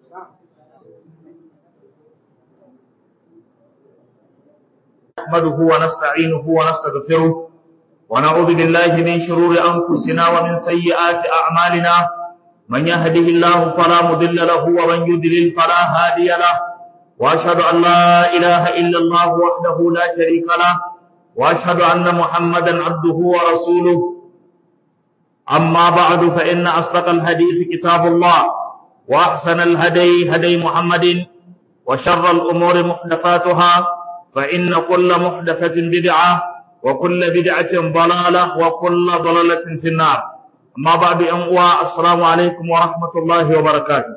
نحمده ونستعينه ونستغفره ونعوذ بالله من شرور أنفسنا ومن سيئات أعمالنا من يهده الله فلا مضل له ومن يضلل فلا هادي له وأشهد أن لا إله إلا الله وحده لا شريك له وأشهد أن محمدا عبده ورسوله أما بعد فإن أصدق الحديث كتاب الله وأحسن الهدي هدي محمد وشر الأمور محدثاتها فإن كل محدثة بدعة وكل بدعة ضلالة وكل ضلالة في النار أما بعد أنواع السلام عليكم ورحمة الله وبركاته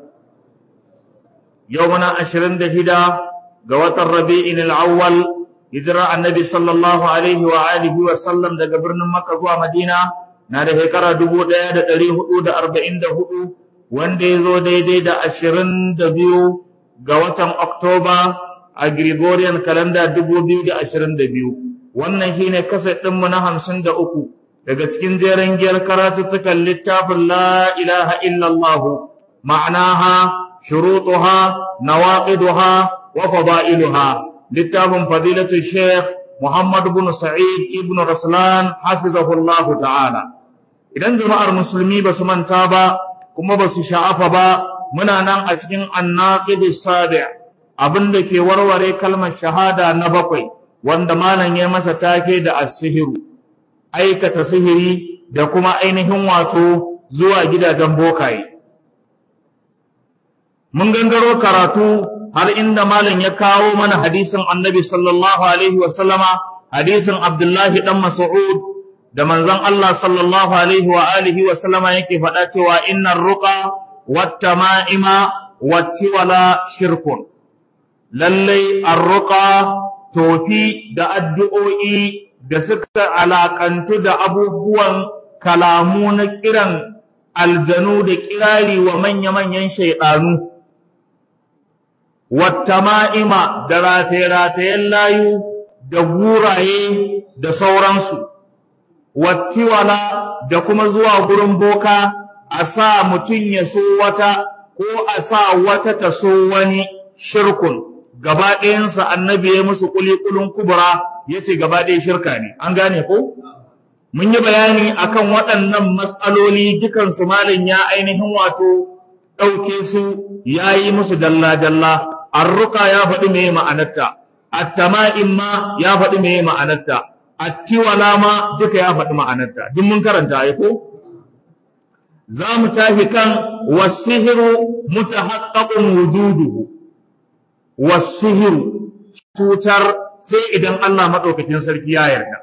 يومنا أشرين دهدا قوات الربيع الأول هجرة النبي صلى الله عليه وآله وسلم دا قبرنا مكة ومدينة نادى هكرا دبو دا دا تليه دا أربعين دا هدو وان دي زو دي دي دا أشرين دا بيو قوات أكتوبر a Gregorian calendar 2022 wannan shine kaset ɗinmu na hamsin da uku daga cikin jeren giyar karatuttukan littafin la ilaha illallah ma'anaha shurutuha nawaqiduha wa fada'iluha littafin fadilatu sheikh Muhammad ibn Sa'id ibn Raslan hafizahullah ta'ala idan jama'ar musulmi ba su manta ba kuma ba su sha'afa ba muna nan a cikin annaqidus sabi' abin da ke warware kalmar shahada na bakwai wanda malam ya masa take da asihiru aikata sihiri da kuma ainihin wato zuwa gidajen bokaye mun gangaro karatu har inda malam ya kawo mana hadisin annabi sallallahu alaihi wa sallama hadisin abdullahi dan mas'ud da manzon Allah sallallahu alaihi wa alihi wa sallama yake faɗa cewa innar ruqa wat tama'ima wat tiwala shirkun lallai arruka tofi da addu'o'i da suka alakantu da abubuwan kalamu na kiran aljanu da kirari wa manya-manyan shaiɗanu, wata ma'ima da rataye-ratayen layu da guraye da sauransu, wattiwala da kuma zuwa gurin boka a sa mutum ya so wata ko a sa wata ta so wani shirkun. gaba ɗayansa annabi ya musu kulikulun kubura ya ce gaba ɗaya shirka ne an gane ko mun yi bayani akan waɗannan matsaloli dukansu malam ya ainihin wato ɗauke su ya yi musu dalla-dalla arruka ya faɗi me ma'anarta attama'in ma ya faɗi me ma'anarta attiwala ma duka ya faɗi ma'anarta duk mun karanta ai ko za mu tafi kan wasihiru mutahaqqaqun wujuduhu wasihiru cutar sai idan Allah maɗaukakin sarki ya yarda.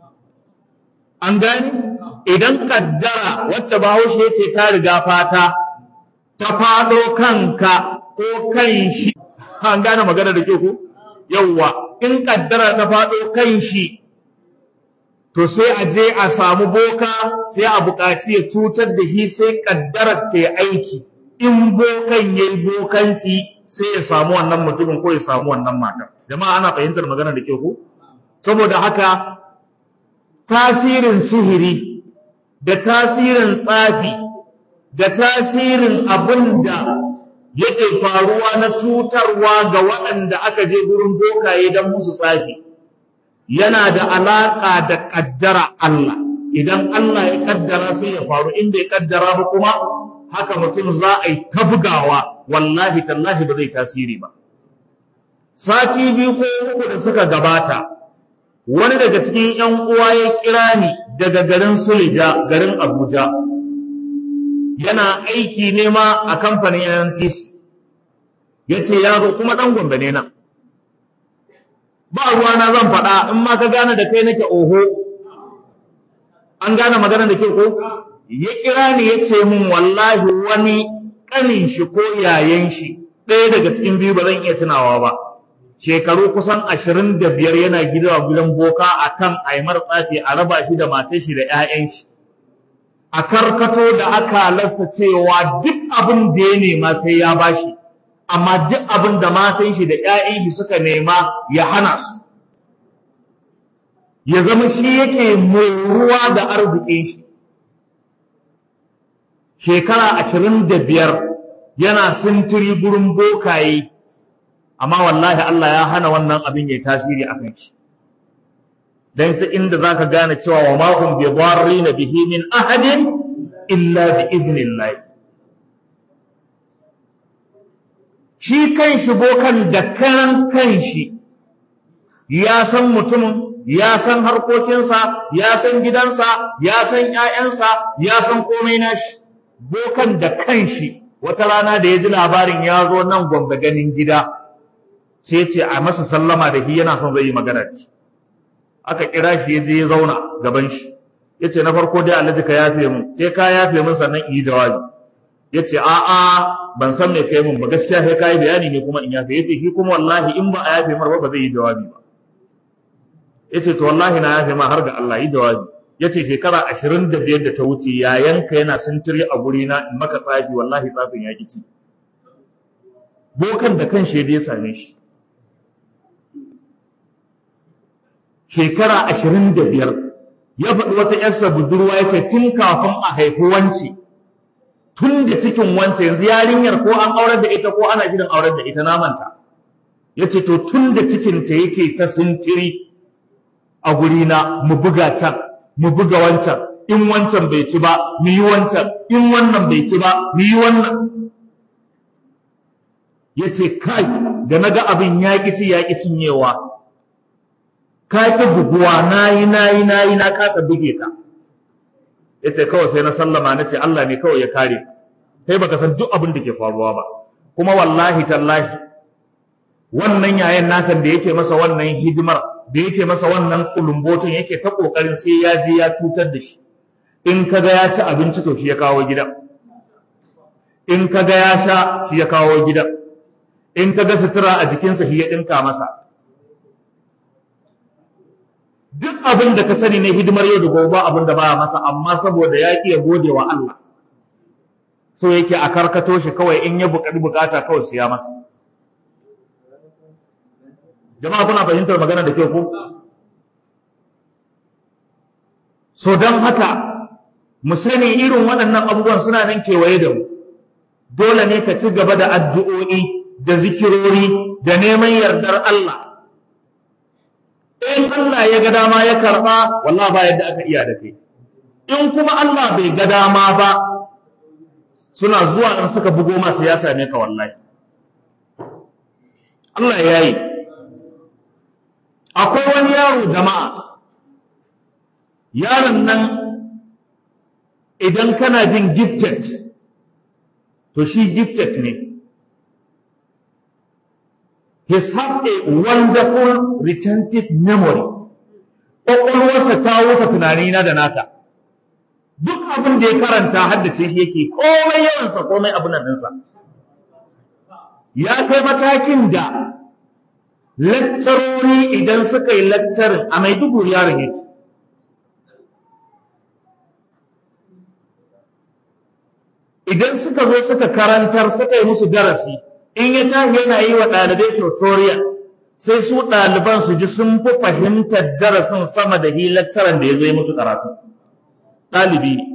An gani? Idan kaddara wacce bahaushe ce ta riga fata, ta faɗo kanka ko kan shi, an gane magana da ke ku? Yawwa, in kaddara ta faɗo kan shi, to sai a je a samu boka sai a buƙaci ya cutar da shi sai kaddarar ta aiki. In bokan ya yi bokanci sai ya samu wannan mutumin ko ya samu wannan matar jama'a ana fahimtar magana da ke ku saboda haka tasirin sihiri da tasirin tsafi da tasirin abin da yake faruwa na cutarwa ga waɗanda aka je gurin bokaye don musu tsafi yana da alaƙa da ƙaddara Allah idan Allah ya ƙaddara sai ya faru inda ya ƙaddara ba kuma haka mutum za a yi ta bugawa wallahi tallahi ba zai tasiri ba sati biyu ko uku da suka gabata wani daga cikin yan uwa ya kira ni daga garin Suleja garin Abuja yana aiki nema a kamfanin NNPC yace ya zo kuma dan Gombe ne nan ba ruwa na zan faɗa in ma ka gane da kai nake oho an gane magana da ke ko ya kira ni ya ce min wallahi wani ƙanin shi ko yayan shi ɗaya daga cikin biyu ba zan iya tunawa ba shekaru kusan ashirin da biyar yana gida gidan boka a kan aimar tsafi a raba shi da matar shi da 'ya'yan shi a karkato da akalarsa cewa duk abin da ya nema sai ya bashi amma duk abin da matan shi da 'ya'yan shi suka nema ya hana su ya zama shi yake moruwa da arzikin shi shekara ashirin da biyar yana sintiri gurin bokaye amma wallahi Allah ya hana wannan abin ya tasiri a kan shi dan ta inda zaka gane cewa wa ma hum bi dharrin bihi min ahadin illa bi idnillah shi kan shi bokan da karan kan shi ya san mutumin ya san harkokinsa ya san gidansa ya san ƴaƴansa ya san komai nashi bokan da kanshi wata rana da ya ji labarin ya zo nan gwamna ganin gida sai ce a masa sallama da shi yana son zai yi magana da shi aka kira shi ya je ya zauna gaban shi ya ce na farko dai alhaji ka yafe mun sai ka yafe mun sannan in yi jawabi ya ce a'a ban san me kai mun ba gaskiya sai ka yi bayani ne kuma in yafe ya ce shi kuma wallahi in ba a yafe mar ba ba zai yi jawabi ba ya ce to wallahi na yafe ma har ga Allah yi jawabi ya ce shekara ashirin da biyar da ta wuce yayanka yana sintiri a gurina in maka tsafi wallahi tsafin ya ci bokan da kan shaida ya same shi shekara ashirin da biyar ya faɗi wata ‘yarsa budurwa ya ce tun kafin a haifi wance tun da cikin wance yanzu yarinyar ko an aurar da ita ko ana gidan aurar da ita namanta ya ce to tun da cikinta yake ta sintiri a gurina mu buga can mu buga wancan in wancan bai ci ba mu yi wancan in wannan bai ci ba mu yi wannan ya ce kai da na ga abin ya ƙi ci ya ƙi cinyewa ka ƙi buguwa na yi na yi na yi na kasa buge ka ya ce kawai sai na sallama na ce Allah ne kawai ya kare kai baka san duk abin da ke faruwa ba kuma wallahi tallahi wannan yayan nasan da yake masa wannan hidimar da yake masa wannan kulumbotin yake ta kokarin sai ya je ya cutar da shi in kaga ya ci abinci to shi ya kawo gidan in kaga ya sha shi ya kawo gidan in kaga sutura a jikinsa shi ya dinka masa duk abin da ka sani ne hidimar yau da gobe abin da baya masa amma saboda ya ya gode wa Allah so yake a karkato shi kawai in ya buƙaci bukata kawai siya masa jama'a kuna fahimtar magana da kyau ko so don haka mu sani irin waɗannan abubuwan suna nan kewaye da mu dole ne ka ci gaba da addu'o'i da zikirori da neman yardar Allah in Allah ya ga dama ya karɓa wallah ba yadda aka iya da kai in kuma Allah bai ga dama ba suna zuwa in suka bugo masu ya same ka wallahi Allah ya yi akwai wani yaro jama'a yaron nan idan kana jin gifted to shi gifted ne he's have a wonderful retentive memory ƙwaƙwalwarsa ta wuce tunanina da naka duk abin da ya karanta haddace shi yake komai yawansa komai abin nan ɗinsa ya kai matakin da lakcarori idan suka yi lakcarin a maiduguri yaron yake idan suka zo suka karantar suka yi musu darasi in ya tashi yana yi wa ɗalibai tutorial sai su ɗaliban su ji sun fi fahimtar darasin sama da hi lakcaran da ya zo yi musu karatu ɗalibi ne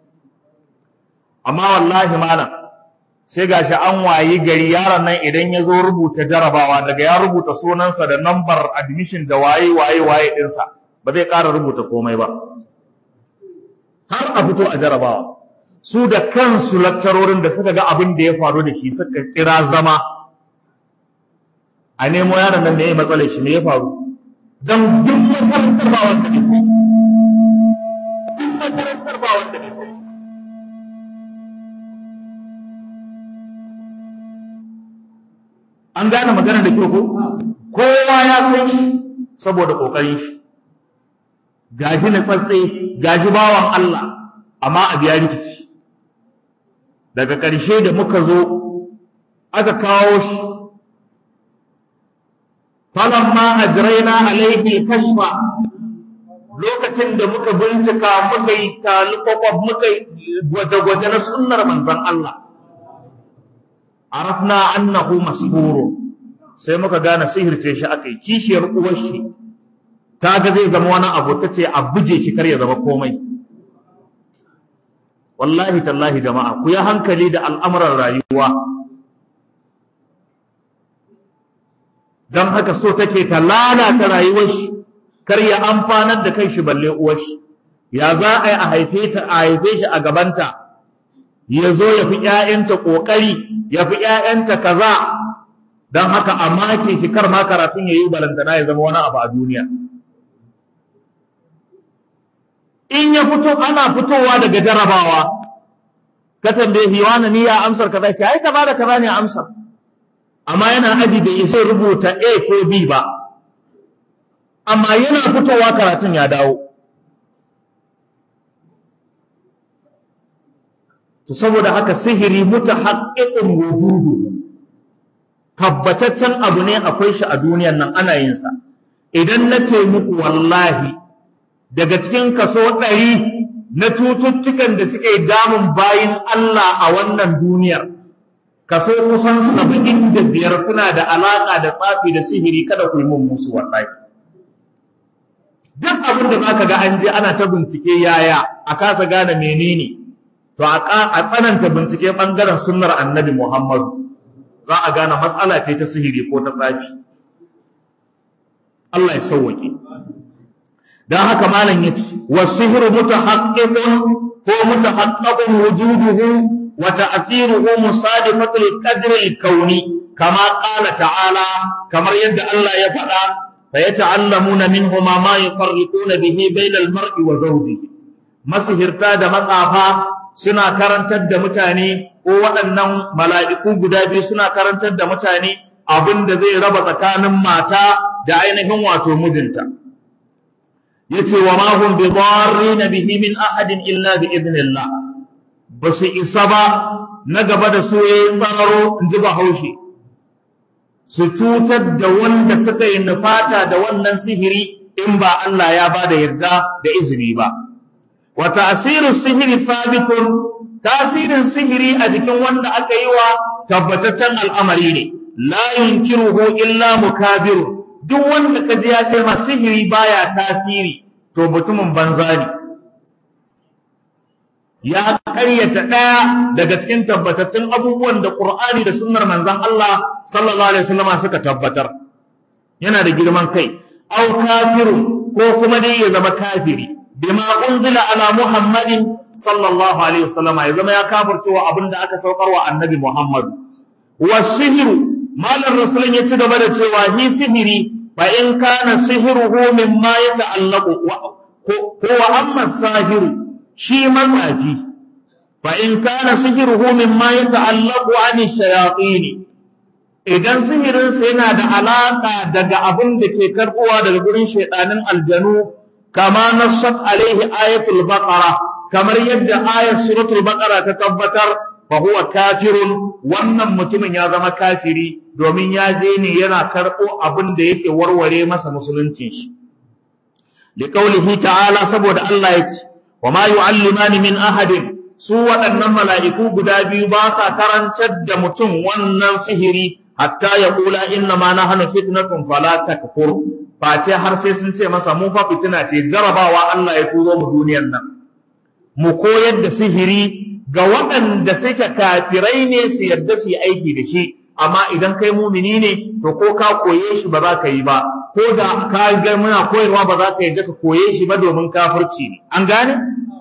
amma wallahi malam sai gashi an wayi gari yaron nan idan ya zo rubuta jarabawa daga ya rubuta sunansa da nambar admission da waye waye waye ɗinsa ba zai ƙara rubuta komai ba har a fito a jarabawa su da kansu lakcarorin da suka ga abin da ya faru da shi suka kira zama a nemo yaron nan da ya matsalar shi ne ya faru don duk makarantar ba wanda ne sai duk makarantar ba wanda ne sai an gane magana da kyau ko kowa ya san shi saboda kokarin shi gaji na tsatse gaji bawan Allah amma a biya rikici daga ƙarshe da muka zo aka kawo shi falamma ajraina alaihi kashfa lokacin da muka bincika muka yi talukwakwa muka yi gwaje-gwaje na sunnar manzon Allah arafna annahu masburun sai muka gane sihirce shi aka yi kishiyar uwar shi ta ga zai zama wani abu ta ce a buge shi kar ya zama komai wallahi tallahi jama'a ku yi hankali da al'amuran rayuwa don haka so take ta lalata rayuwar shi kar ya amfanar da kai shi balle uwar shi ya za a yi a haife ta a haife shi a gabanta ya zo ya fi ƴaƴanta ƙoƙari ya fi ƴaƴanta kaza don haka a make shi kar ma karatun ya yi balantana ya zama wani abu a duniya in ya fito ana fitowa daga jarabawa ka tambaye hiwana ni ya amsar kaza ce ai kaza da kaza ne amsar amma yana aji bai isa rubuta A ko B ba amma yana fitowa karatun ya dawo to saboda haka sihiri mutahaqqiqun wujudu tabbataccen abu ne akwai shi a duniyan nan ana yin sa idan na ce muku wallahi daga cikin kaso ɗari na cututtukan da suke damun bayin Allah a wannan duniyar kaso kusan saba'in da biyar suna da alaƙa da tsafi da sihiri kada ku yi mun musu wallahi duk abin da zaka ga an je ana ta bincike yaya a kasa gane menene to a tsananta bincike bangaren sunnar annabi Muhammadu za a gane matsala ce ta sihiri ko ta tsafi Allah ya sauwake dan haka malam yace wasihru mutahaqqiqun ko mutahaqqaqun wujuduhu wa ta'thiruhu musadifatu al-qadri al-kauni kama qala ta'ala kamar yadda Allah ya faɗa fa yata'allamuna minhuma ma yufarriquna bihi bayna al-mar'i wa zawjihi masihirta da matsafa suna karantar da mutane ko waɗannan mala'iku guda biyu suna karantar da mutane abin da zai raba tsakanin mata da ainihin wato mijinta yace wa ma hum bi na bihi min ahadin illa bi idnillah ba su isa ba na gaba da su yayin tsararo in ji bahaushe su cutar da wanda suka yi nufata da wannan sihiri in ba Allah ya ba da yarda da izini ba wa ta'siru sihiri thabitun tasirin sihiri a jikin wanda aka yi wa tabbataccen al'amari ne la yunkiruhu illa mukabiru duk wanda ka ji ya ce ma sihiri baya tasiri to mutumin banza ne ya karyata ɗaya daga cikin tabbatattun abubuwan da Qur'ani da sunnar manzon Allah sallallahu alaihi wasallam suka tabbatar yana da girman kai aw kafirun ko kuma dai ya zama kafiri bima unzila ala muhammadin sallallahu alaihi wasallam ya zama ya kafircewa abinda aka saukar wa annabi muhammad wa sihiru malam rasulun ya ci gaba da cewa hi sihiri fa in kana sihiruhu mimma yata'allaqu ko wa amma sahiru shi matsafi fa in kana sihiruhu mimma yata'allaqu ani shayatin idan sihirinsa yana da alaka daga abin da ke karbuwa daga gurin shaidanin aljanu kama nassat alaihi ayatul baqara kamar yadda ayat suratul baqara ta tabbatar fa huwa kafirun wannan mutumin ya zama kafiri domin ya je ne yana karbo abin da yake warware masa musuluncin shi liqaulihi ta'ala saboda Allah ya ce wa ma yu'allimani min ahadin su waɗannan mala'iku guda biyu ba sa karantar da mutum wannan sihiri hatta ya kula inna ma nahnu fitnatun fala takfur face har sai sun ce masa mu fa fitina ce jarabawa Allah ya turo mu duniyar nan mu koyar da sihiri ga waɗanda suke kafirai ne su yarda su yi aiki da shi amma idan kai mumini ne to ko ka koye shi ba za ka yi ba ko da ka ga muna koyarwa ba za ka yarda ka koye shi ba domin kafirci ne an gane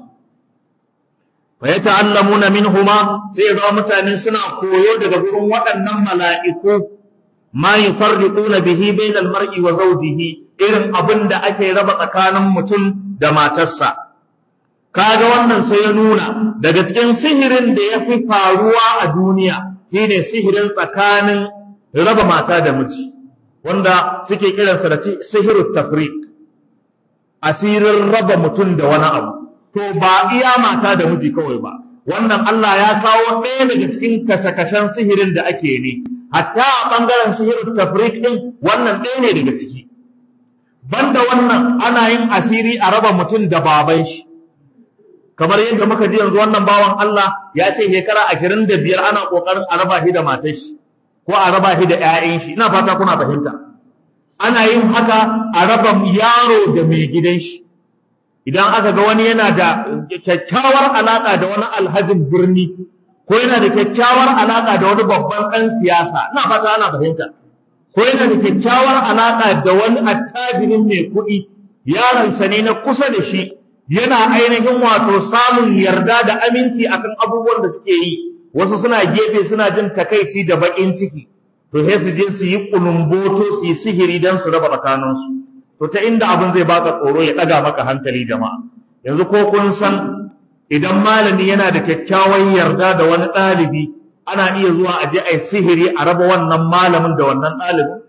fa yata'allamuna minhuma sai ga mutane suna koyo daga gurin waɗannan mala'iku ma yufarriquna bihi bainal mar'i wa zawjihi irin abin da ake raba tsakanin mutum da matarsa kaga wannan sai ya nuna daga cikin sihirin da ya fi faruwa a duniya shine sihirin tsakanin raba mata da miji wanda suke kiransa da sihirut tafriq asirin raba mutum da wani abu to ba iya mata da miji kawai ba wannan Allah ya kawo ɗaya daga cikin kashe-kashen sihirin da ake ne hatta a ɓangaren sihirin tafrik ɗin wannan ɗaya ne daga ciki banda wannan ana yin asiri a raba mutum da baban shi kamar yadda muka ji yanzu wannan bawan Allah ya ce shekara ashirin da biyar ana ƙoƙarin a raba shi da matar shi ko a raba shi da 'ya'yan shi ina fata kuna fahimta ana yin haka a raba yaro da mai gidan shi idan aka ga wani yana da kyakkyawar alaka da wani alhajin birni ko yana da kyakkyawar alaka da wani babban ɗan siyasa ina fata ana fahimta ko yana da kyakkyawar alaka da wani attajirin mai kuɗi yaronsa ne na kusa da shi yana ainihin wato samun yarda da aminci akan abubuwan da suke yi wasu suna gefe suna jin takaici da baƙin ciki to sai su je su yi kulumboto su yi sihiri don su raba tsakaninsu to ta inda abin zai baka tsoro ya ɗaga maka hankali jama'a yanzu ko kun san idan malami yana da kyakkyawan yarda da wani ɗalibi ana iya zuwa a je a yi sihiri a raba wannan malamin da wannan ɗalibin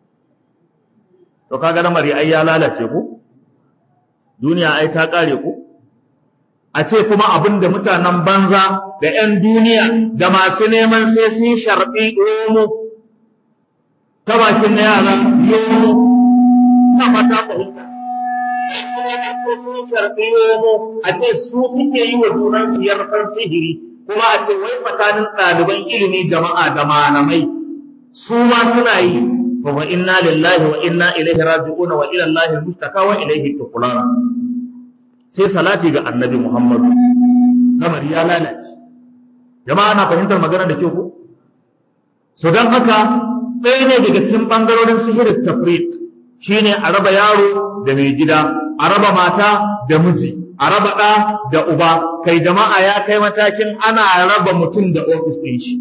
to kaga lamari ai ya lalace ku duniya ai ta ƙare ku a ce kuma abin da mutanen banza da 'yan duniya da masu neman sai sun sharɓi romo ta bakin na yara yomo na fata fahimta sai sun sharɓi yomo a ce su suke yi wa junansu yarfan sihiri kuma a ce wai tsakanin ɗaliban ilimi jama'a da malamai su ma suna yi fa wa inna lillahi wa inna ilaihi raji'una wa ila allahi mustaka wa ilaihi tuqlana sai salati ga annabi muhammadu lamari ya lalace jama'a na fahimtar magana da kyau ko so don haka ɗaya ne daga cikin ɓangarorin sihirin tafrit shine a raba yaro da mai gida a raba mata da miji a raba ɗa da uba kai jama'a ya kai matakin ana raba mutum da ofis ɗin shi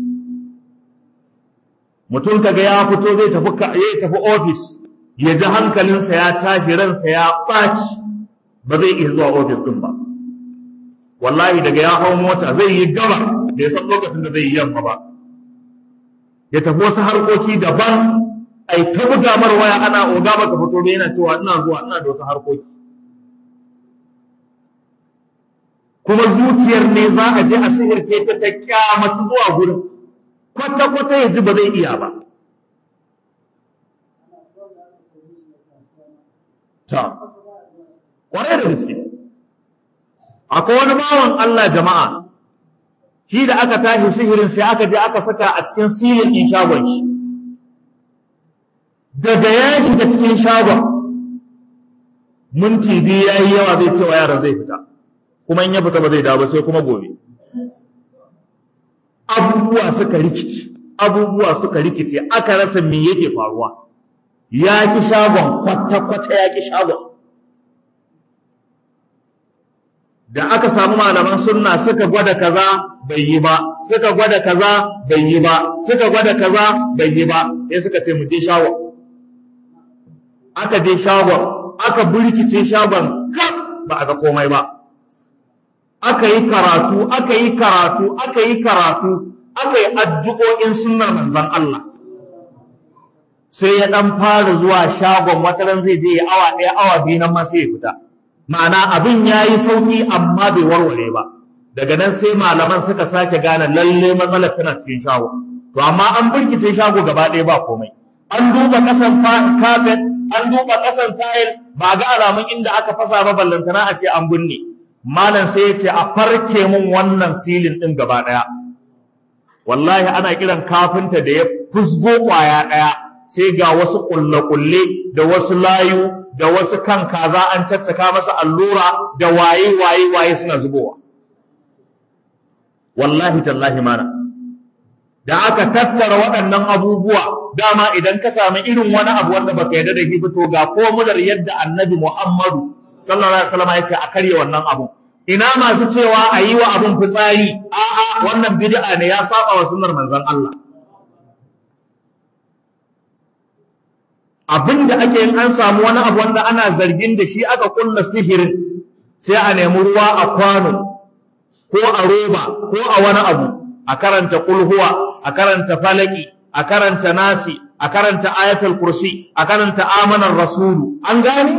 mutum kaga ya fito zai tafi ya tafi ofis ya ji hankalinsa ya tashi ransa ya ɓaci ba zai iya zuwa ofis ɗin ba wallahi daga ya hau mota zai yi gaba bai san lokacin da zai yi yamma ba ya tafi wasu harkoki daban ai ta buga mar waya ana oga baka fito ba yana cewa ina zuwa ina da wasu harkoki kuma zuciyar ne za a je a sihirce ta ta kyamata zuwa gurin kwata kwata ya ji ba zai iya ba ta kwarai da gaske akwai wani bawan Allah jama'a shi da aka tashi sihirin sai aka je aka saka a cikin silin ɗin shagon shi daga ya shiga cikin shagon minti biyu ya yi yawa zai cewa yaran zai fita kuma in ya fita ba zai dawo ba sai kuma gobe abubuwa suka rikice abubuwa suka rikice aka rasa me yake faruwa ya ki shagon kwata-kwata ya ki shagon da aka samu malaman sunna suka gwada kaza bai yi ba suka gwada kaza bai yi ba suka gwada kaza bai yi ba sai suka ce mu je shagon aka je shagon aka burkice shagon kaf ba a ga komai ba aka yi karatu aka yi karatu aka yi karatu aka yi addu'o'in sunnar manzon Allah sai ya dan fara zuwa shagon wataran zai je awa ɗaya awa biyu nan ma sai ya fita ma'ana abin ya yi sauƙi amma bai warware ba daga nan sai malaman suka sake gane lalle matsalar tana cikin shago to amma an birkice shago gaba ɗaya ba komai an duba ƙasan carpet an duba ƙasan tiles ba ga alamun inda aka fasa ba ballantana a ce an binne malam sai ya ce a farke mun wannan silin ɗin gaba ɗaya wallahi ana kiran kafinta da ya fusgo ƙwaya ɗaya sai ga wasu ƙulle-ƙulle da wasu layu da wasu kan kaza an caccaka masa allura da waye waye waye suna zubowa wallahi tallahi mana da aka tattara waɗannan abubuwa dama idan ka sami irin wani abu wanda baka yarda da shi to ga komular yadda annabi Muhammadu sallallahu alaihi wasallam ya ce a karya wannan abu ina masu cewa a yi wa abun fitsari a'a wannan bid'a ne ya saba wa sunnar manzon Allah abin da ake yin an samu wani abu wanda ana zargin da shi aka kulla sihirin sai a nemi ruwa a kwano ko a roba ko a wani abu a karanta kulhuwa a karanta falaki a karanta nasi a karanta ayatul kursi a karanta amanar rasulu an gane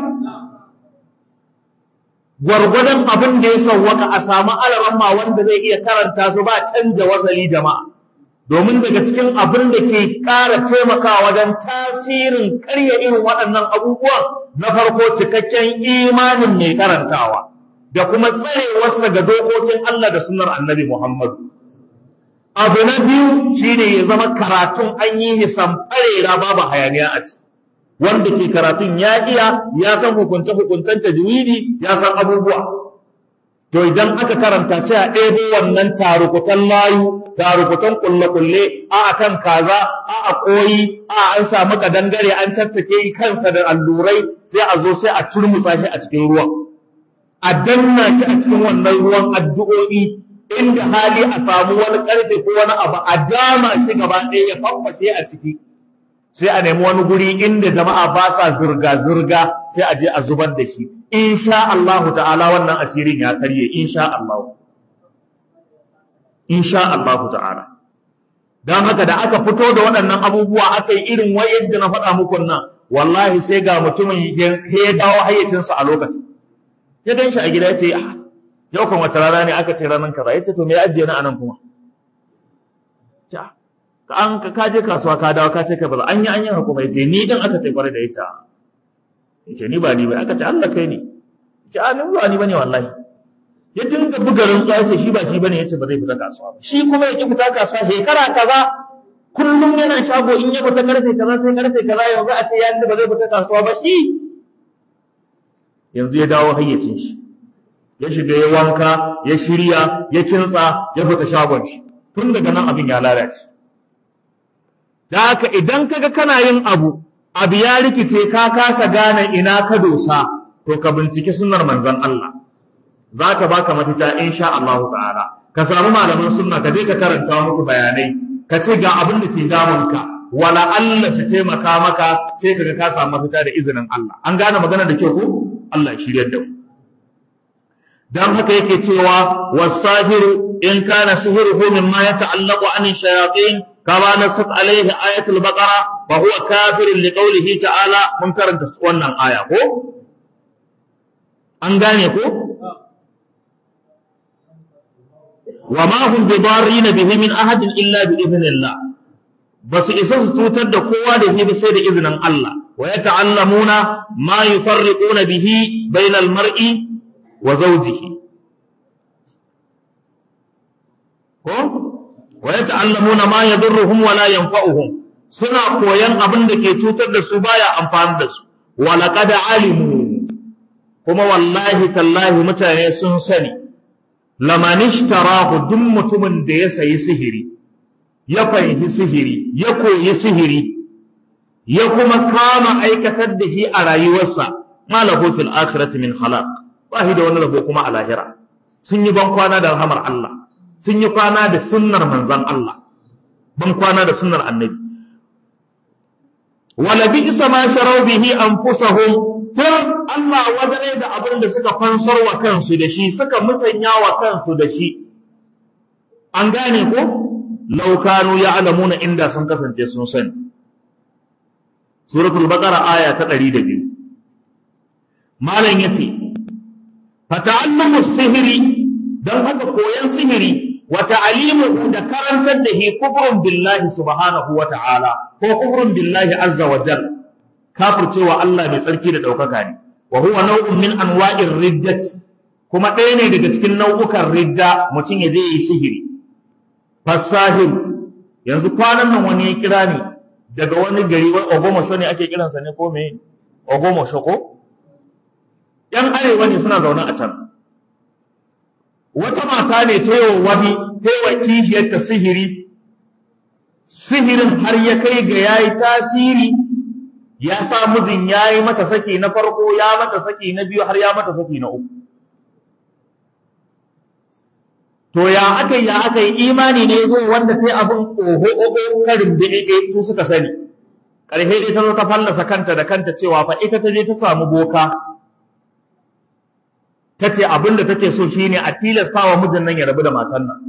gwargwadon abin da ya sauwaka a samu alaramma wanda zai iya karanta su ba canja wasali jama'a domin daga cikin abin da ke ƙara taimakawa wajen tasirin karya irin waɗannan abubuwan na farko cikakken imanin mai karantawa da kuma tsarewarsa ga dokokin Allah da sunnar annabi Muhammadu. Abu na biyu shine ya zama karatun an yi hisan farera babu hayaniya a ciki. wanda ke karatun ya iya ya san hukunce hukuncen tajwidi ya san abubuwa to idan aka karanta sai a ɗebo wannan tarukutan layu tarukutan kulle-kulle a akan kaza a a koyi a an samu kadangare an tattake kansa da allurai sai a zo sai a turmusa shi a cikin ruwan a danna shi a cikin wannan ruwan addu'o'i inda hali a samu wani karfe ko wani abu a dama shi gaba ɗaya ya famfashe a ciki sai a nemi wani guri inda jama'a ba sa zirga-zirga sai a je a zubar da shi insha Allah ta'ala wannan asirin ya karye insha Allah insha Allah ta'ala don haka da aka fito da waɗannan abubuwa aka yi irin wa yadda na faɗa muku nan wallahi sai ga mutumin ya dawo hayyacinsa a lokacin ya gan shi a gida ya ce yau kan wata rana ne aka ce ranar kaza ya ce to me ya ajiye na anan kuma an ka je kasuwa ka dawo ka ce ka baza an yi an yi hukuma yace ni dan aka ce kwarai da ita yace ni ba ni ba aka ce Allah kai ne yace a ni ba ni bane wallahi ya dinga buga rantsuwa yace shi ba shi bane yace ba zai fita kasuwa ba shi kuma yake fita kasuwa shekara kaza kullum yana shago in ya fita karfe kaza sai karfe kaza yanzu a ce ya ce ba zai fita kasuwa ba shi yanzu ya dawo hayyacin shi ya shiga ya wanka ya shirya ya kintsa ya fita shagon shi tun daga nan abin ya lalace da haka idan kaga kana yin abu abu ya rikice ka kasa gane ina ka dosa to ka binciki sunnar manzon Allah za ta baka mafita insha Allah ta'ala ka samu malaman sunna ka je ka karanta musu bayanai ka ce ga abin da ke damunka wala Allah shi taimaka maka sai kaga ka samu mafita da izinin Allah an gane magana da kyau ko Allah shiryar da mu dan haka yake cewa wasahiru in kana sihiruhu mimma yata'allaqu an shayatin kama nasat alaihi ayatul baqara fa huwa kafirun liqawlihi ta'ala mun karanta wannan aya ko an gane ko wa ma hum bidarrin bihi min ahadin illa bi idhnillah basu isa su tutar da kowa da shi sai da izinin Allah wa yata'allamuna ma yufarriquna bihi bainal mar'i wa zawjihi ko wa yata'allamuna ma yadurruhum wa la yanfa'uhum suna koyan abin da ke cutar da su baya amfani da su wa laqad alimu kuma wallahi tallahi mutane sun sani laman ishtarahu duk mutumin da ya sayi sihiri ya fahimci sihiri ya koyi sihiri ya kuma kama aikatar da shi a rayuwarsa ma lahu fil akhirati min khalaq ba shi da wani rabo kuma a lahira sun yi ban kwana da rahamar Allah sun yi kwana da sunnar manzan Allah ban kwana da sunnar annabi wala bi isa ma sharau bihi anfusahum tun Allah wadare da abin da suka fansar wa kansu da shi suka musanya wa kansu da shi an gane ko law kanu ya'lamuna inda sun kasance sun sani suratul baqara aya ta 102 malam yace fata'allamu sihiri dan haka koyan sihiri wa ta'limuhu da karantar da hi kufrun billahi subhanahu wa ta'ala ko kufrun billahi azza wa jalla kafircewa Allah mai tsarki da ɗaukaka ne wa huwa nau'un min anwa'ir riddati kuma ɗaya ne daga cikin nau'ukan ridda mutum ya je yi sihiri fasahir yanzu kwanan nan wani ya kira ni daga wani gari wai ogomosho ne ake kiransa ne ko me ogomosho ko yan arewa ne suna zaune a can wata mata ne ta yi wani ta yi wa kishiyarta sihiri sihirin har ya kai ga yayi tasiri ya sa mijin ya yi mata saki na farko ya mata saki na biyu har ya mata saki na uku to ya aka ya aka yi imani ne zo wanda ta yi abin oho oho karin da su suka sani ƙarshe dai ta zo ta fallasa kanta da kanta cewa fa ita ta je ta samu boka ta ce abin da take so shine a tilasta wa mijin nan ya rabu da matan nan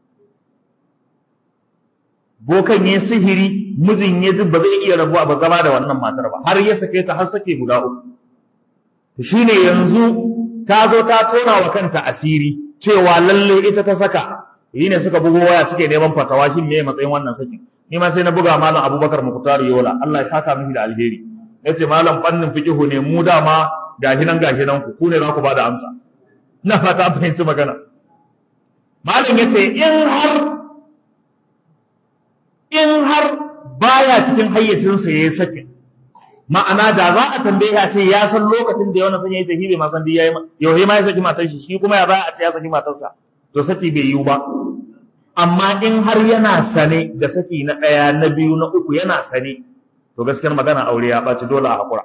bokan ya sihiri mijin ya ji ba zai iya rabuwa ba zama da wannan matar ba har ya sake ta har sake guda uku to shine yanzu ta zo ta tona wa kanta asiri cewa lalle ita ta saka yi ne suka bugo waya suke neman fatawa shin me matsayin wannan sakin ni ma sai na buga malam Abubakar Muktar Yola Allah ya saka miki da alheri yace malam fannin fiqihu ne mu dama gashi nan gashi nan ku ku ne za ku bada amsa ina fata an fahimci magana malam yace in har in har baya cikin hayyacinsa ya yi sakin ma'ana da za a tambaye ya ce ya san lokacin da ya wannan sanya ya tafi bai ma san yayi yau ma ya saki matar shi shi kuma ya za a ce ya saki matarsa to saki bai yiwu ba amma in har yana sane da saki na ɗaya na biyu na uku yana sane to gaskiyar magana aure ya ɓaci dole a haƙura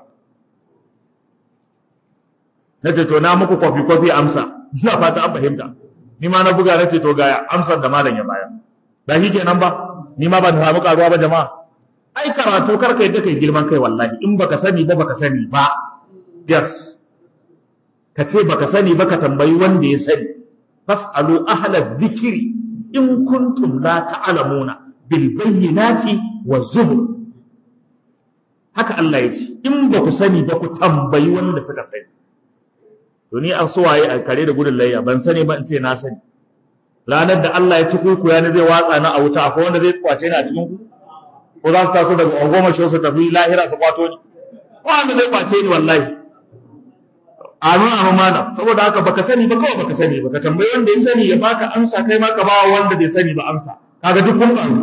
na ce to na muku kwafi kwafi amsa ina fata an fahimta ni ma na buga na ce to ga amsar da malam ya bayar ba shi kenan ba ni ma ban samu karuwa ba jama'a ai karatu kar ka yadda kai girman kai wallahi in baka sani ba baka sani ba yes ka ce baka sani ba ka tambayi wanda ya sani fasalu ahla dhikri in kuntum la ta'lamuna bil bayyinati wa zubur haka Allah ya ce in ba ku sani ba ku tambayi wanda suka sani to ni an suwaye a kare da gudun layya ban sani ba in ce na sani ranar da Allah ya ci kuku ya zai watsa na a wuta akwai wanda zai kwace ni a cikin ku ko za su taso daga goma shi su tafi lahira su kwato ni ko wanda zai kwace ni wallahi amin amin mana saboda haka baka sani ba kawai baka sani baka tambayi wanda ya sani ya baka amsa kai ma ka ba wanda bai sani ba amsa kaga duk kun ƙaru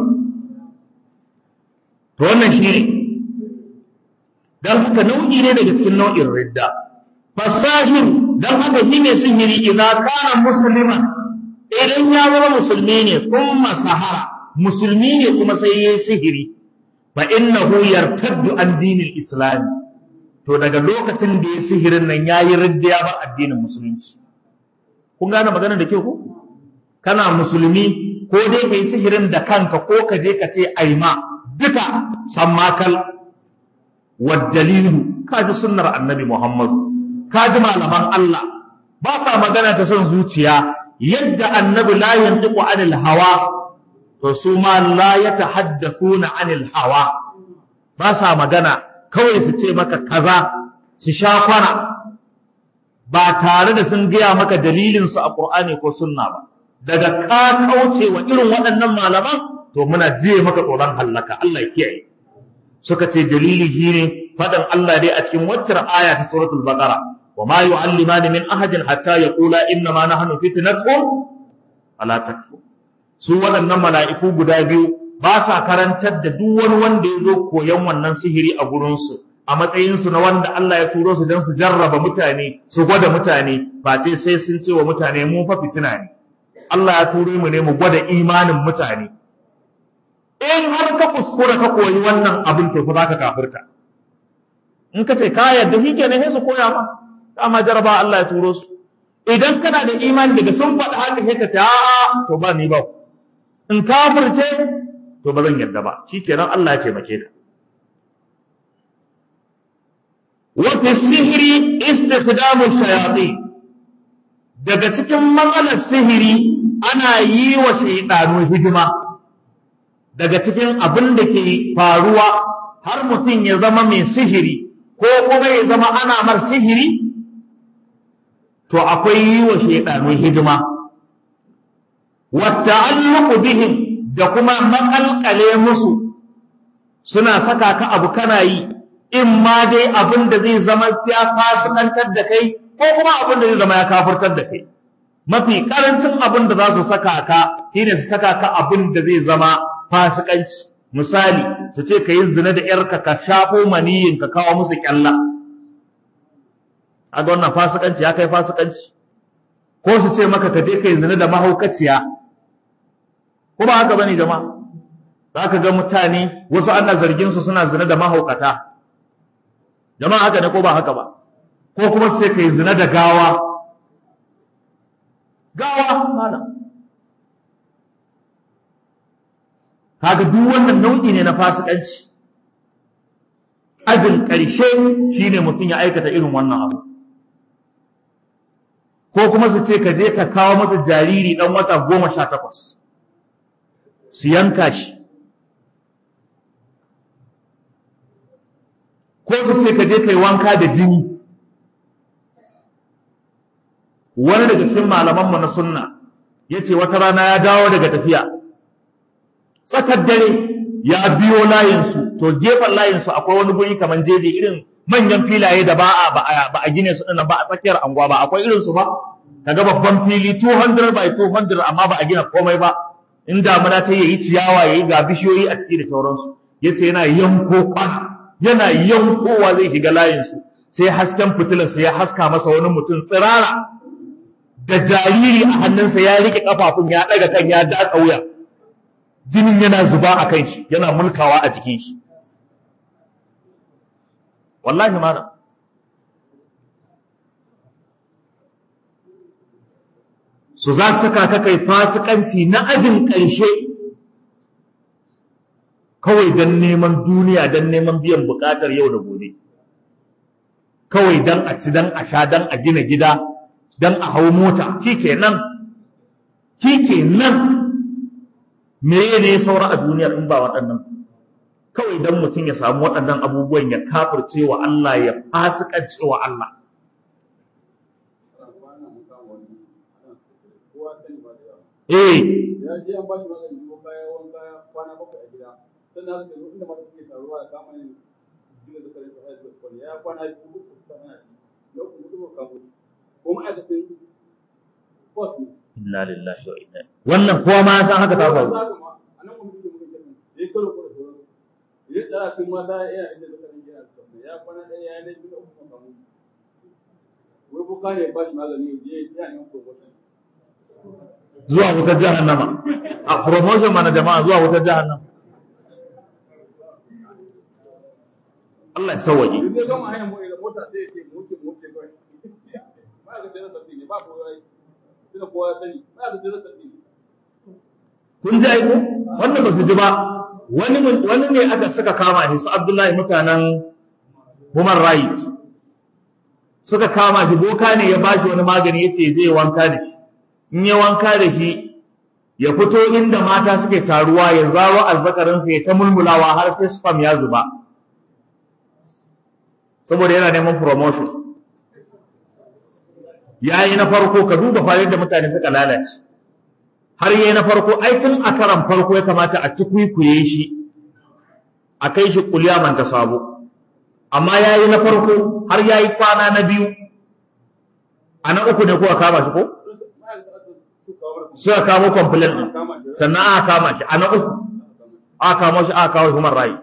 to wannan shi ne dan haka nau'i ne daga cikin nau'in ridda fasahir dan haka shi ne sihiri idan kana musliman idan ya zama musulmi ne kuma sahara musulmi ne kuma sai yayi sihiri fa innahu yartaddu an dinil islam to daga lokacin da ya sihirin nan yayi ridda ya bar addinin musulunci kun gane magana da ke ku kana musulmi ko dai kai sihirin da kanka ko ka je ka ce aima duka sammakal dalilu ka ji sunnar annabi muhammadu ka ji malaman Allah ba sa magana ta son zuciya yadda annabi la yantiqu anil hawa to su ma la yatahaddathuna anil hawa ba sa magana kawai su ce maka kaza su sha kwana ba tare da sun gaya maka dalilin su a Qur'ani ko sunna ba daga ka kauce wa irin waɗannan malaman to muna jiye maka tsoron hallaka Allah ya kiyaye suka ce dalili shine fadan Allah dai a cikin waccar aya ta suratul baqara wa ma yu'allimani min ahadin hatta yaqula inna ma nahnu fitnatun ala takfur su waɗannan mala'iku guda biyu ba sa karantar da duk wani wanda ya zo koyon wannan sihiri a gurinsu a matsayinsu na wanda Allah ya turo su don su jarraba mutane su gwada mutane ba ce sai sun ce wa mutane mu fa fitina ne Allah ya turo mu ne mu gwada imanin mutane in har ka kuskura ka koyi wannan abin to fa zaka kafirta in ka ce ka yarda shi kenan sai su koya ma dama jaraba Allah ya turo su idan kana da imani daga sun faɗa haka sai ka ce a'a to ba ni ba in kafirce to ba zan yarda ba shikenan Allah ya taimake ka wa fi sihri istikhdamu shayatin daga cikin matsalar sihiri ana yi wa shaydanu hidima daga cikin abin da ke faruwa har mutum ya zama mai sihiri ko kuma ya zama ana mar sihiri to akwai yi wa shaidanu hidima wata alluku bihim da kuma makalkale musu suna saka ka abu kana yi in ma dai abin da zai zama ya fasikantar da kai ko kuma abin da zai zama ya kafurtar da kai mafi karancin abin da za su saka ka shine su saka ka abin da zai zama fasikanci misali su ce ka yi zina da ‘yarka ka shafo maniyin ka kawo musu ƙyalla a ga wannan fasikanci ya kai fasikanci ko su ce maka ka je ka yi zina da mahaukaciya ko ba haka bane jama'a za ka ga mutane wasu ana zargin su suna zina da mahaukata jama'a haka ne ko ba haka ba ko kuma su ce ka yi zina da gawa gawa malam kaga duk wannan nau'i ne na fasikanci ajin ƙarshe shine mutum ya aikata irin wannan abu ko kuma su ce ka je ka kawo masa jariri ɗan wata goma sha takwas su yanka shi ko su ce ka je ka yi wanka da jini wani daga cikin malamanmu na sunna ya ce wata rana ya dawo daga tafiya tsakar dare ya biyo layinsu to gefen layinsu akwai wani guri kamar jeje irin manyan filaye da ba a ba a gine su dinnan ba a tsakiyar anguwa ba akwai irin su ba kaga babban fili 200 by 200 amma ba a gina komai ba in damuna ta yayi ciyawa yayi ga bishiyoyi a ciki da sauransu yace yana yanko kwana yana yankowa zai shiga layinsu sai hasken fitilarsa ya haska masa wani mutum tsirara da jariri a hannunsa ya rike kafafun ya ɗaga kan ya datsa wuya jinin yana zuba a kan shi yana mulkawa a jikin shi wallahi mana su za su saka ka kai fasikanci na ajin ƙarshe kawai don neman duniya don neman biyan buƙatar yau da gobe kawai don a ci don a sha don a gina gida don a hau mota kike nan kike nan me ne saura a duniya in ba waɗannan kawai don mutum ya samu waɗannan abubuwan ya kafirce wa Allah ya fasikance wa Allah eh ya je an bashi magani ko kaya wanka kwana bakwai a gida sannan aka ce inda mata suke taruwa da kama ne jiya da kare su haihu su kwani ya kwana biyu uku suka hana shi lokacin mutum ka mutu ko ma'aikacin boss ne inna lillahi wa inna wannan kowa ma ya san haka ta faru a nan kuma mutum mutum kenan ya karo ko da sauransu ya tsara sun mata yana inda da kare gina su kwani ya kwana ɗaya ya yi biyu uku ka mutu wai buka ne ya bashi magani ya je ya yi promotion zuwa wutar jahannama a promotion mana jama'a zuwa wutar jahannama Allah ya sauwaje yanzu ya gama hanyar mota mota sai ya ce mu wuce mu wuce kawai ba ga jira sabbi ne ba ko yayi tunda kowa ya sani ba ga jira sabbi ne kun ji aiko wannan ba su ji ba wani mun- wani ne aka suka kama shi su Abdullahi mutanen human right suka kama shi boka ne ya bashi wani magani yace zai wanka da shi in ya wanka da shi ya fito inda mata suke taruwa ya zaro azzakarinsa ya ta mulmulawa har sai spam ya zuba saboda yana neman promotion ya yi na farko ka duba fa yadda mutane suka lalace har yayi na farko ai tun a karan farko ya kamata a tukwikuye shi a kai shi kulyaman ta sabo amma yayi na farko har yayi kwana na biyu a na uku ne kuka kama shi ko suka kamo complaint din sannan aka kama shi a na uku aka kamo shi aka kawo human right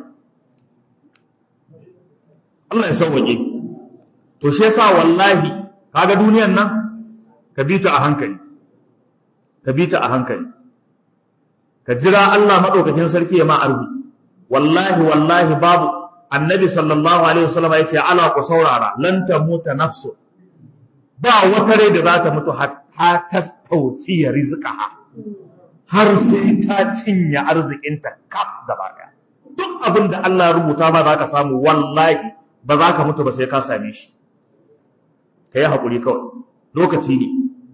Allah ya sauwaƙe to shi yasa wallahi kaga duniyan nan ka bi ta a hankali ka bi ta a hankali ka jira Allah madaukakin sarki ya ma arziki wallahi wallahi babu annabi sallallahu alaihi wasallam ya ce ala ku saurara lan tamuta nafsu ba wata rai da za ta mutu hatta tastawfiya rizqaha har sai ta cinye arzikinta kaf gaba daya duk abin da Allah ya rubuta ba za ka samu wallahi ba za ka mutu ba sai ka same shi ka yi haƙuri kawai lokaci ne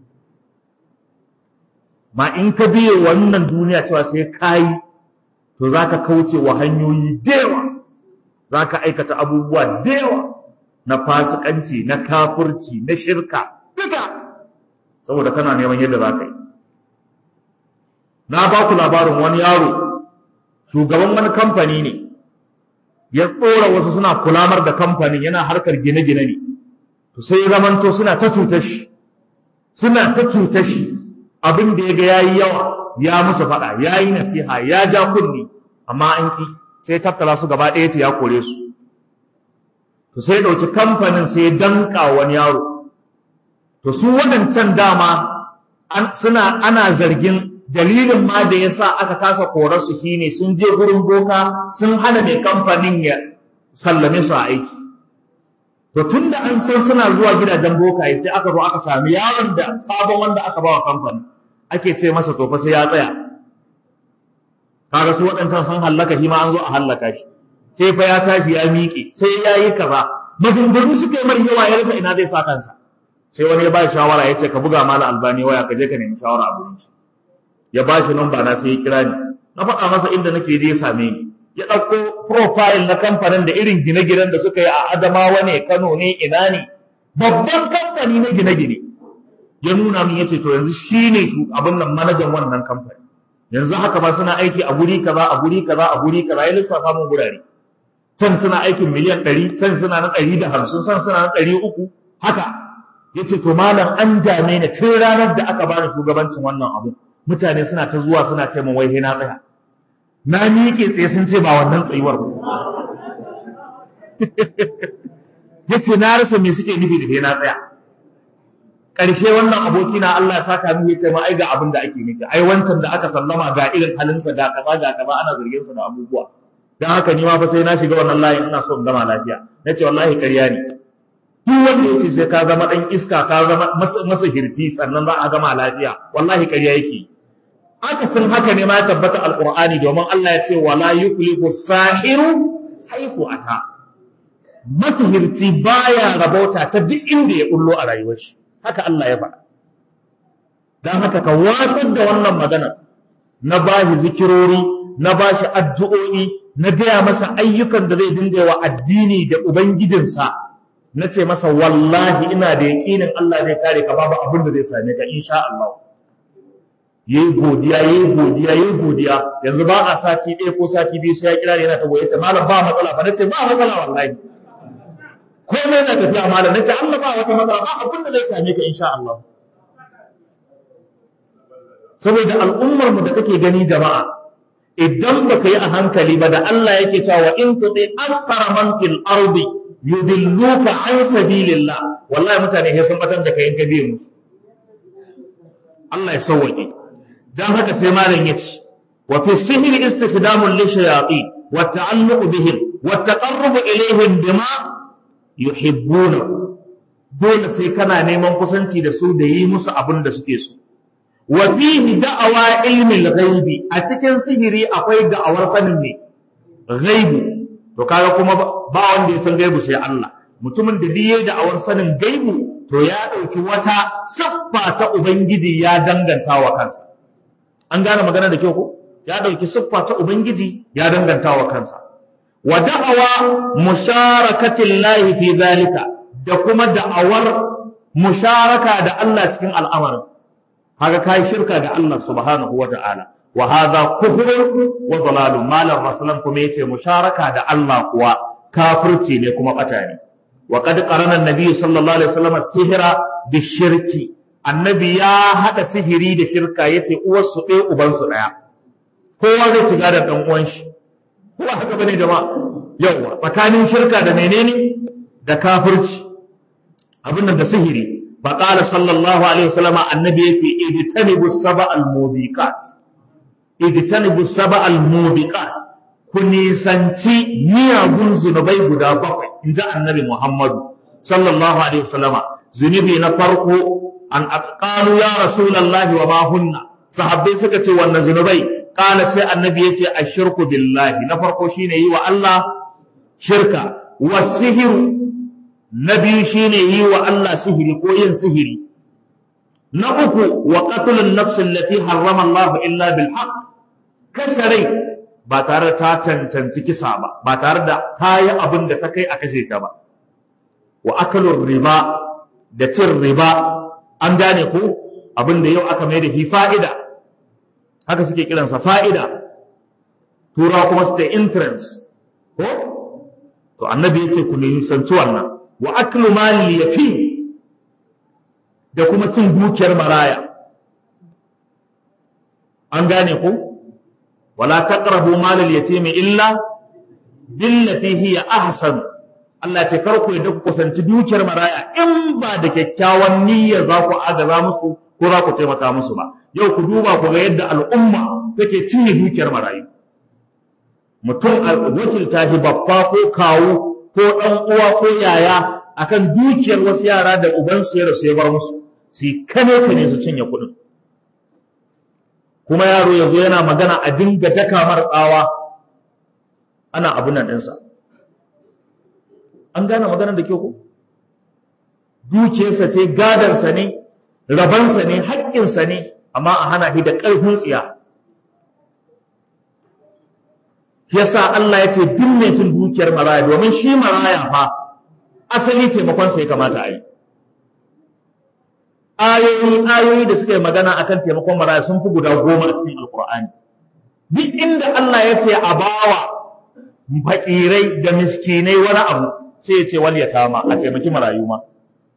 ma in ka biye wannan duniya cewa sai ka yi to za ka kauce wa hanyoyi da yawa za ka aikata abubuwa da yawa na fasikanci na kafurci na shirka duka saboda kana neman yadda za ka yi na ba ku labarin wani yaro shugaban wani kamfani ne ya tsora wasu suna kulamar da kamfanin yana harkar gine-gine ne to sai ya zamanto suna ta cutar shi suna ta cutar shi abin da ya ga yayi yawa ya musu faɗa yayi nasiha ya ja kunni amma an ki sai tattala su gaba ɗaya ce ya kore su to sai ɗauki kamfanin sai ya danka wani yaro to su waɗancan dama suna ana zargin dalilin ma da ya sa aka kasa korar su shine sun je gurin boka sun hana mai kamfanin ya sallame su a aiki to tun da an san suna zuwa gidajen bokaye sai aka zo aka sami yaron da sabon wanda aka bawa kamfani ake ce masa to fa sai ya tsaya kaga su waɗancan sun hallaka shi ma an zo a hallaka shi sai fa ya tashi ya miƙe sai ya yi kaza maganganu suka yi mai yawa ya rasa ina zai sa kansa sai wani ya ba shawara ya ce ka buga mala albani waya ka je ka nemi shawara a gurin shi ya ba shi namba na sai ya kira ni na faɗa masa inda nake je ya same ni ya ɗauko profile na kamfanin da irin gine-ginen da suka yi a Adamawa ne Kano ne ina ne babban kamfani na gine-gine ya nuna min yace to yanzu shine abin nan manajan wannan kamfani yanzu haka ba suna aiki a guri kaza a guri kaza a guri kaza ya lissafa mun gurare can suna aikin miliyan ɗari can suna na ɗari da hamsin can suna na ɗari uku haka yace to malam an dame ni tun ranar da aka bani shugabancin wannan abu mutane suna ta zuwa suna ce min wai na tsaya na miƙe tsaye sun ce ba wannan tsayuwar ba ya ce na rasa me suke nufi da ke na tsaya ƙarshe wannan aboki na Allah ya saka min ya ce ma ai ga abin da ake nufi ai wancan da aka sallama ga irin halinsa ga kaza ga kaza ana zargin sa da abubuwa dan haka ni ma fa sai na shiga wannan layin ina so in gama lafiya nace wallahi ƙarya ne duk wanda ya ce sai ka zama dan iska ka zama masa hirci sannan za a gama lafiya wallahi ƙarya yake aka san haka ne ma ya tabbata alqur'ani domin Allah ya ce wala yuflihu sahiru haiku ata masihirci baya rabauta ta duk inda ya kullo a rayuwar shi haka Allah ya faɗa dan haka ka watsar da wannan magana na bashi zikirori na bashi addu'o'i na gaya masa ayyukan da zai dinga wa addini da ubangijinsa na ce masa wallahi ina da yaƙinin Allah zai kare ka babu abin da zai same ka insha Allah yayi godiya yayi godiya yayi godiya yanzu ba a sati ɗaya ko sati biyu sai ya kira yana ta goye ce malam ba matsala ba nace ba matsala wallahi komai na tafiya malam nace Allah ba wata matsala ba abin da zai same ka insha Allah saboda al'ummar mu da kake gani jama'a idan baka yi a hankali ba da Allah yake cewa in tudi akthara man fil ardi yudilluka an sabilillah wallahi mutane sai sun batar da kai in ka biye musu Allah ya sauwaƙe dan haka sai malam yace wa fi sihri istikdamun li shayatin wa ta'alluq bihim wa taqarrub ilayhim bima yuhibbuna dole sai kana neman kusanci da su da yi musu abin da suke so wa fihi da'awa ilmi al-ghaibi a cikin sihiri akwai da'awar sanin ne ghaibi to kaga kuma ba wanda ya san gaibu sai Allah mutumin da biye da'awar sanin gaibu to ya dauki wata siffa ta ubangiji ya danganta wa kansa an gane magana da kyau ko ya dauki siffa ta ubangiji ya danganta wa kansa wa da'awa musharakatillahi fi zalika da kuma da'awar musharaka da Allah cikin al'amarin kaga kai shirka da Allah subhanahu wa ta'ala wa hadha kufrun wa dalalun malam rasulan kuma yace musharaka da Allah kuwa kafirci ne kuma bata ne wa qad qarana an-nabi sallallahu alaihi wasallam sihra bishirki annabi ya hada sihiri da shirka yace uwar su ɗaya uban su ɗaya kowa zai ci gadon dan uwan shi ko haka bane jama'a yawa tsakanin shirka da menene da kafirci abin da sihiri فقال صلى الله عليه وسلم النبي يتي اجتنبوا السبع الموبقات اجتنبوا السبع الموبقات كنيسانتي miyagun zunubai guda bakwai in ji annabi Muhammadu sallallahu alaihi wasallama zunubi na farko an qalu ya rasulullahi wa ma hunna sahabbai suka ce wannan zunubai qala sai annabi yace ashirku billahi na farko shine yi wa Allah shirka wasihiru na biyu shine yi wa Allah sihiri ko yin sihiri na uku wa qatlun nafs allati harrama Allah illa bil haqq kashe rai ba tare da ta cancanci kisa ba ba tare da ta yi abin da ta kai a kashe ta ba wa akalur riba da cin riba an gane ko abin da yau aka mai da shi fa'ida haka suke kiransa fa'ida turawa kuma su ta interest ko to annabi yace ku ne sanci wannan wa aklu malil yatim da kuma cin dukiyar maraya an gane ku wala taqrabu malil yatim illa billati hiya ahsan Allah ce kar ku yadda ku kusanci dukiyar maraya in ba da kyakkyawan niyya za ku agaza musu ko za ku taimaka musu ba yau ku duba ku ga yadda al'umma take cinye dukiyar marayu mutum a wakilta shi babba ko kawu ko ɗan uwa ko yaya akan dukiyar wasu yara da ubansu ya rasu ya bar musu su kane kane su cinye kuɗin kuma yaro ya zo yana magana a dinga daka mar tsawa ana abun nan ɗinsa an gane magana da ke ku dukiyarsa ce gadarsa ne rabansa ne haƙƙinsa ne amma a hana shi da ƙarfin tsiya yasa Allah ya ce duk mai sun dukiyar maraya domin shi maraya fa asali taimakon sa ya kamata a yi ayoyi ayoyi da suka yi magana akan taimakon maraya sun fi guda goma a cikin alkur'ani duk inda Allah ya ce a bawa fakirai da miskinai wani abu sai ya ce wal yatama a taimaki marayu ma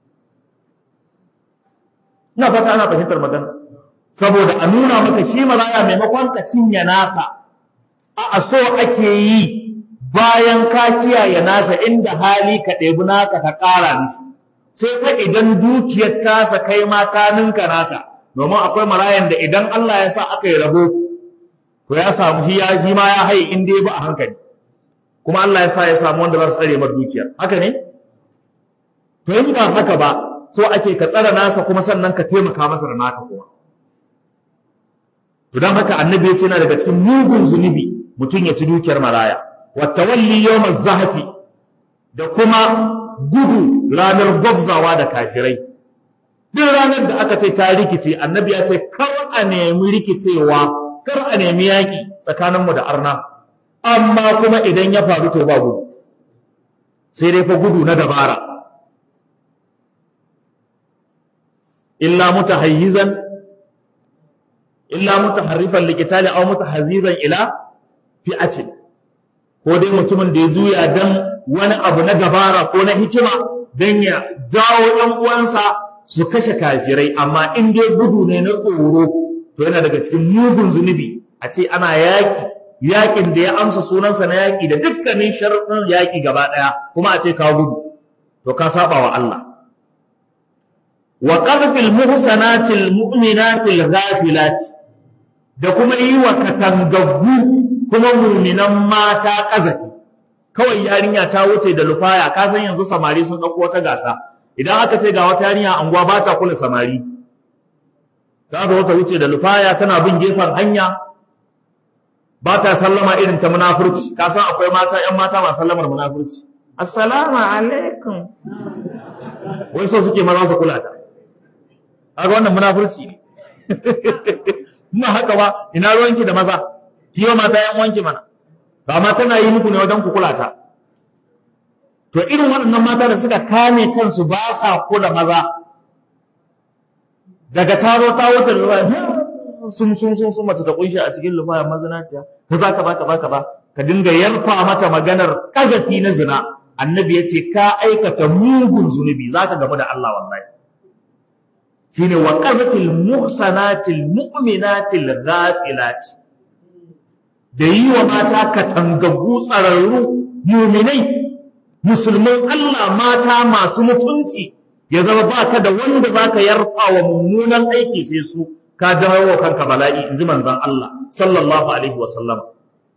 ina fata ana fahimtar magana saboda a nuna maka shi maraya maimakon ka cinye nasa a so ake yi bayan ka kiyaye nasa inda hali ka ɗebi naka ka ƙara mishi sai fa idan dukiyar tasa kai ma ta ninka naka domin akwai marayan da idan Allah ya sa aka yi rabo to ya samu shi ya shi ma ya haye in dai ba a hankali kuma Allah ya sa ya samu wanda za su tsare mar dukiyar haka ne to in ba haka ba so ake ka tsara nasa kuma sannan ka taimaka masa da naka kuma to dan haka annabi ya ce yana daga cikin mugun zunubi mutum ya ci dukiyar maraya wa tawalli yawmaz zahfi da kuma gudu ranar gwabzawa da kafirai duk ranar da aka ce ta rikice annabi ya ce kar a nemi rikicewa kar a nemi yaƙi tsakaninmu da arna amma kuma idan ya faru to ba gudu sai dai fa gudu na dabara illa mutahayyizan illa mutaharrifan liqitali aw mutahazzizan ila fi'atin ko dai mutumin da ya juya dan wani abu na dabara ko na hikima dan ya jawo ɗan uwansa su kashe kafirai amma in dai gudu ne na tsoro to yana daga cikin mugun zunubi a ce ana yaƙi yaƙin da ya amsa sunansa na yaƙi da dukkanin sharuɗin yaƙi gaba ɗaya kuma a ce ka gudu to ka saba wa Allah wa qadfil muhsanatil mu'minatil ghafilati da kuma yi wa katangaggu kuma muminan mata ƙazafi kawai yarinya ta wuce da lufaya ka san yanzu samari sun ɗauko wata gasa idan aka ce ga wata yarinya anguwa ba ta kula samari ta zo ta wuce da lufaya tana bin gefen hanya ba ta sallama irin ta munafurci ka san akwai mata ƴan mata masu sallamar munafurci assalamu alaikum wai so suke maza su kula ta kaga wannan munafurci ne kuma haka ba ina ruwanki da maza kiyo mata ƴan wanki mana ba ma tana yi muku ne wajen ku kula ta to irin waɗannan mata da suka kame kansu ba sa kula maza daga taro ta wuce da sun sun sun sun mace ta kunshi a cikin lumaya mazinaciya ka za ka ba ka ba ka ba ka dinga yarfa mata maganar kazafi na zina annabi ya ce ka aikata mugun zunubi za ka gamu da Allah wallahi shine wa qazfil muhsanatil mu'minatil ghafilati da yi wa mata katangaggu tsararru muminai musulman Allah mata masu mutunci ya zama baka da wanda zaka yarfa wa mummunan aiki sai su ka jawo wa kanka bala'i inji manzon Allah sallallahu alaihi wasallam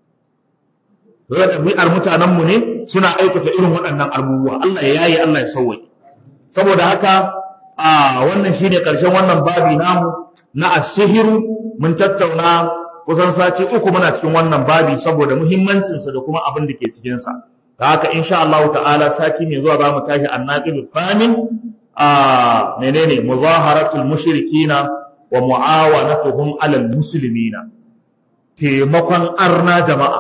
ɗabi'ar mutanen mu ne suna aikata irin waɗannan abubuwa Allah ya yayi Allah ya sauwaye saboda haka a wannan shine ƙarshen wannan babi namu na asihiru mun tattauna kusan sati uku muna cikin wannan babi saboda muhimmancinsa da kuma abin da ke cikinsa da haka insha Allah ta'ala sati mai zuwa za mu tashi annaqibul famin a menene muzaharatul mushrikina wa muawanatuhum alal muslimina taimakon arna jama'a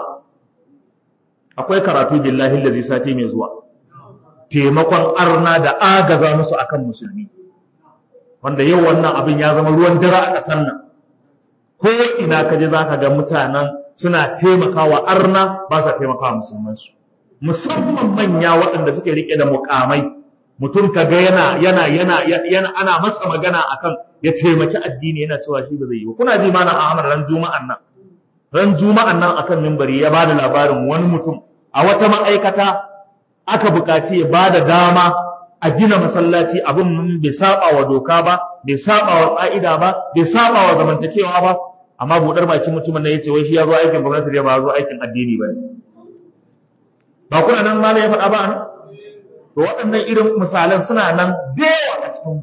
akwai karatu billahi allazi sati mai zuwa taimakon arna da agaza musu akan musulmi wanda yau wannan abin ya zama ruwan dare a ƙasar nan ko ina ka je zaka ga mutanen suna taimakawa arna ba sa taimakawa musulmansu musamman manya waɗanda suke rike da mukamai mutum ka ga yana yana yana yana ana masa magana akan ya taimaki addini yana cewa shi ba zai yi ba kuna ji mana Ahmad ran juma'an nan ran juma'an nan akan mimbari ya bada labarin wani mutum a wata ma'aikata aka buƙaci ya bada dama a gina masallaci abin bai saba wa doka ba bai saba wa ƙa'ida ba bai saba wa zamantakewa ba amma buɗar bakin mutumin nan yace wai shi ya zo aikin gwamnati ne ba ya zo aikin addini ba ne ba kuna nan malam ya faɗa ba ne to waɗannan irin misalan suna nan da yawa a cikin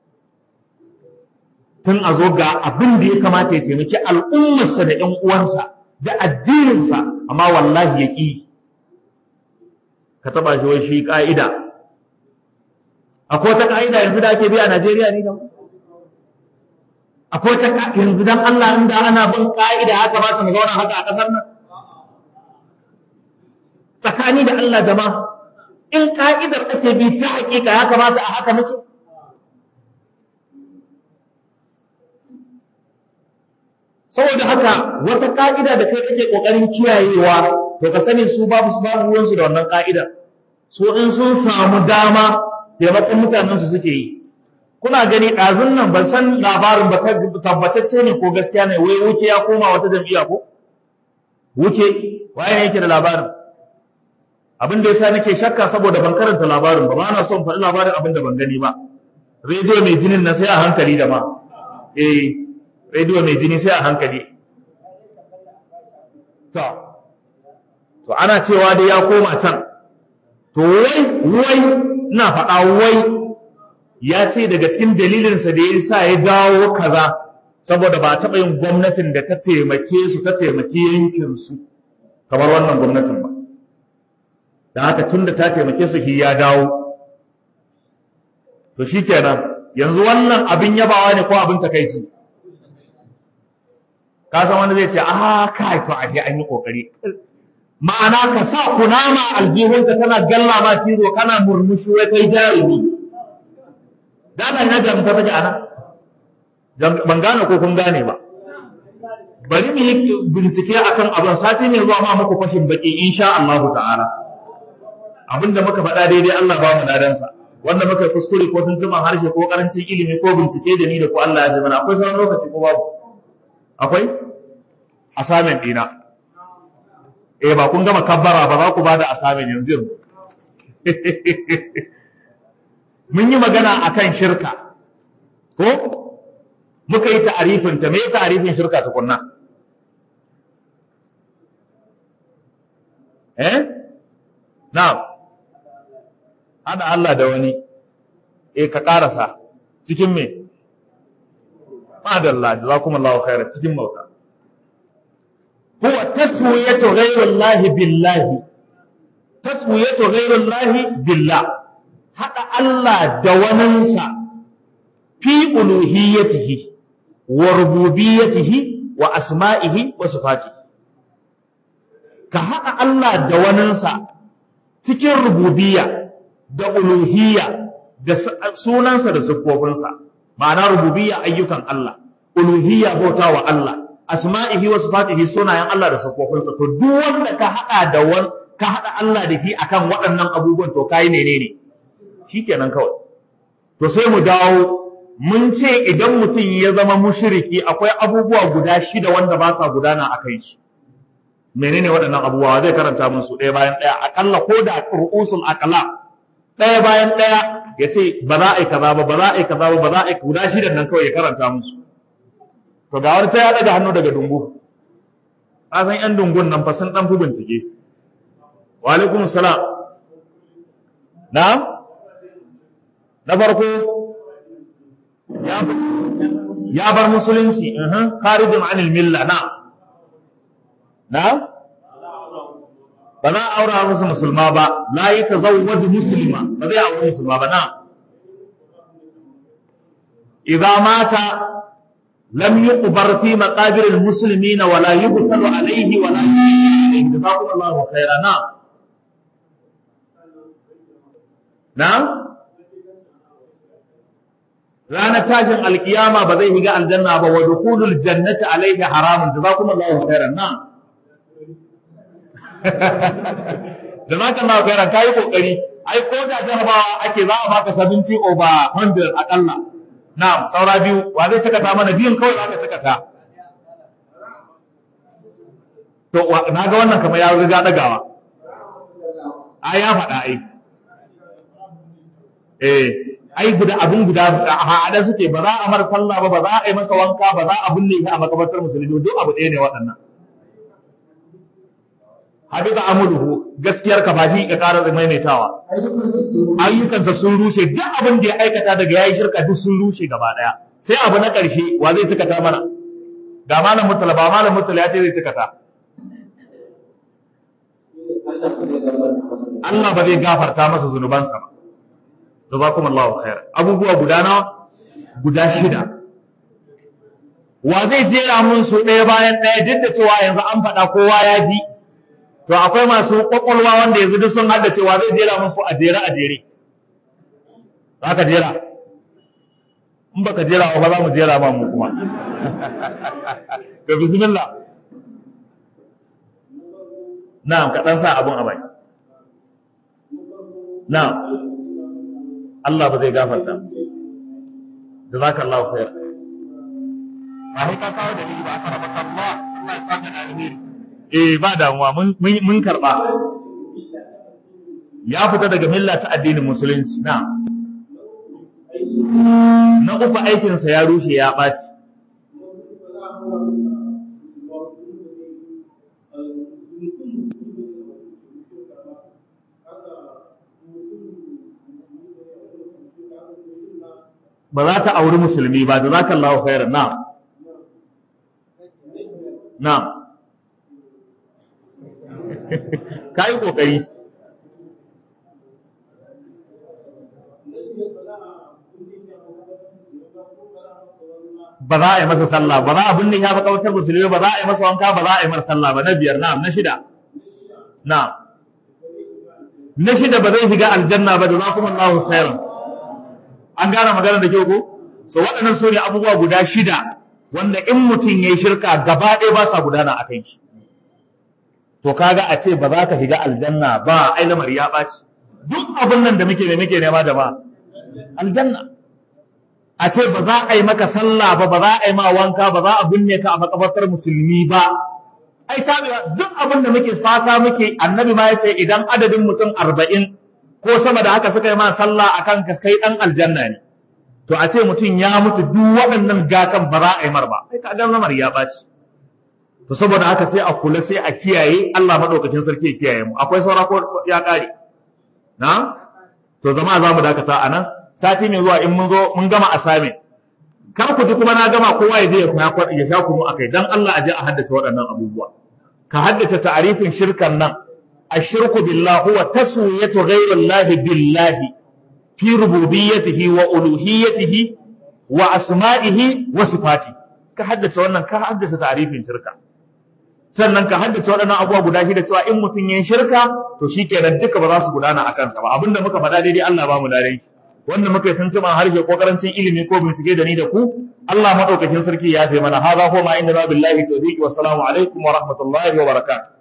tun a zo ga abin da ya kamata ya taimaki al'ummarsa da ƴan uwansa da addininsa amma wallahi ya ƙi ka taɓa shi wai shi ƙa'ida akwai wata ƙa'ida yanzu da ake bi a Najeriya ne da akwai wata yanzu dan Allah inda ana bin ƙa'ida haka ba ta mu zauna haka a ƙasar nan tsakani da Allah jama'a in ka'idar ake bi ta hakika ya kamata a haka muke saboda haka wata ka'ida da kai kake kokarin kiyayewa to ka sani su babu su babu ruwansu da wannan ka'ida su in sun samu dama taimakon mutanen su suke yi kuna gani ɗazun nan ban san labarin ba tabbatacce ne ko gaskiya ne wai wuke ya koma wata jam'iyya ko wuke waye ne yake da labarin abin da yasa nake shakka saboda ban karanta labarin ba ba na son faɗi labarin abin da ban gani ba rediyo mai jinin na sai a hankali da ma eh rediyo mai jini sai a hankali to to ana cewa dai ya koma can to wai wai ina faɗa wai ya ce daga cikin dalilinsa da ya sa ya dawo kaza saboda ba taɓa yin gwamnatin da ta taimake su ta taimaki yankinsu kamar wannan gwamnatin ba da haka tun da ta taimake su shi ya dawo to shi kenan yanzu wannan abin yabawa ne ko abin takaici ka san wani zai ce a kai to ashe an yi kokari ma'ana ka sa kunama aljihunka kana galla ma cizo kana murmushi wai kai jarumi dana na jamta take ana ban gane ko kun gane ba bari mu yi bincike akan abin sati ne zuwa ma muku fashin baki insha Allah ta'ala abinda muka faɗa daidai Allah ba mu ladansa wanda muka yi kuskure ko tuntuman harshe ko karancin ilimi ko bincike da ni da ku Allah ya ji mana akwai sauran lokaci ko babu akwai assignment dina eh ba kun gama kabbara ba za ku bada assignment yanzu yanzu mun yi magana akan shirka ko muka yi ta'arifin ta me ta'arifin shirka tukunna eh na'am hada Allah da wani eh ka karasa cikin me madalla jazakumullahu khairan cikin mauta huwa taswiyatu ghayrillahi billahi taswiyatu ghayrillahi billah hada Allah da waninsa fi uluhiyatihi wa rububiyyatihi wa asma'ihi wa sifatihi ka haɗa Allah da waninsa cikin rububiyya da uluhiyya da sunansa da siffofinsa ma'ana rububiyya ayyukan Allah uluhiyya bauta wa Allah asma'ihi wa sifatihi sunayen Allah da siffofinsa to duk wanda ka haɗa da wan ka haɗa Allah da shi akan waɗannan abubuwan to kai menene shikenan kawai to sai mu dawo mun ce idan mutum ya zama mushriki akwai abubuwa guda shida wanda ba sa gudana a kai shi menene waɗannan abubuwa zai karanta mun su ɗaya bayan ɗaya akalla ko da ru'usul aqla ɗaya bayan ɗaya ya ce ba za a yi kaza ba ba za a yi kaza ba ba za a yi guda shidan nan kawai ya karanta musu to ga wani ta ya ɗaga hannu daga dungu ka san yan dungun nan fa sun ɗan fi bincike wa alaikum salam na na farko ya bar musulunci kharijin anil milla na na ba za a aura musu musulma ba la yi ta zawwaju musulma ba zai aure musulma ba na idza mata lam yuqbar fi maqabir almuslimina wa la yubsalu alayhi wa la yusallu jazakumullahu khairan na na ranar tashin alkiyama ba zai higa aljanna ba wa dukhulul jannati alayhi haramun jazakumullahu khairan na da za ka nawa kairan kayi kokari ai ko da jarabawa ake za a baka 70 over 100 akalla na'am saura biyu wa zai cika ta mana biyun kawai za ka cika ta to na ga wannan kamar ya riga dagawa a ya faɗa ai eh ai guda abun guda a haɗe suke ba za a mar sallah ba ba za a yi masa wanka ba za a binne shi a makabartar musulmi duk abu ɗaya ne waɗannan habita amuluhu gaskiyar ka ba shi ka ƙara maimaitawa ayyukansa sun rushe duk abin da ya aikata daga yayi shirka duk sun rushe gaba daya sai abu na ƙarshe wa zai cika ta mana ga malam mutala ba malam mutala ya ce zai cika ta Allah ba zai gafarta masa zunubansa ba jazakumullahu khair abubuwa guda nawa guda shida wa zai jera mun su ɗaya bayan ɗaya duk da cewa yanzu an faɗa kowa ya ji to akwai masu kwakwalwa wanda yanzu duk sun hada cewa zai jera musu a jere a jere za ka jera in baka jera ba za mu jera ba mu kuma to bismillah na'am ka dan sa abun a bai na'am Allah ba zai gafarta jazakallahu khair ba sai ka kawo dalili ba aka rabaka Allah Allah ya saka da alheri eh ba damuwa mun karba ya fita daga milla ta addinin musulunci na na uku aikinsa ya rushe ya ɓaci ba za ta auri musulmi ba da za ka Allah khairan na na ka yi ƙoƙari ba za a yi masa sallah ba za a binne ya makawatar musulmi ba za a yi masa wanka ba za a yi masa sallah ba na biyar na na shida na na shida ba zai shiga aljanna ba da za kuma Allah khairan an gane magana da kyau ko so waɗannan su ne abubuwa guda shida wanda in mutum ya yi shirka gaba ɗaya ba sa gudana a kan shi to kaga a ce ba za ka shiga aljanna ba ai lamari ya ɓaci duk abin nan da muke ne muke nema da ba aljanna a ce ba za a yi maka sallah ba ba za a yi ma wanka ba za a binne ka a makabartar musulmi ba ai tabewa duk abin da muke fata muke annabi ma ya ce idan adadin mutum arba'in ko sama da haka suka yi ma sallah akan ka kai dan aljanna ne to a ce mutum ya mutu duk waɗannan gatan ba za a yi mar ba ai ka ga lamar ya ɓaci to saboda haka sai a kula sai a kiyaye Allah madaukakin sarki ya kiyaye mu akwai saura ko ya kare na to zama za mu dakata a nan sati mai zuwa in mun zo mun gama assignment kar ku ji kuma na gama kowa ya je ya sha kunu akai dan Allah a je a haddace waɗannan abubuwa ka haddace ta'arifin shirkan nan الشرك بالله هو تسوية غير الله بالله في ربوبيته وألوهيته وأسمائه وصفاته كحدث wannan ka haddace ta'arifin shirka sannan ka haddace waɗannan abubuwa guda shida cewa in mutum yin shirka to shikenan duka ba za su gudana a kansa ba abinda muka faɗa daidai Allah ba mu dare wanda muka yi tuntuɓan harshe ko karancin ilimi ko bincike da ni da ku Allah madaukakin sarki ya fi mana hadha huwa ma inna billahi tawfiq wa assalamu alaikum wa rahmatullahi wa barakatuh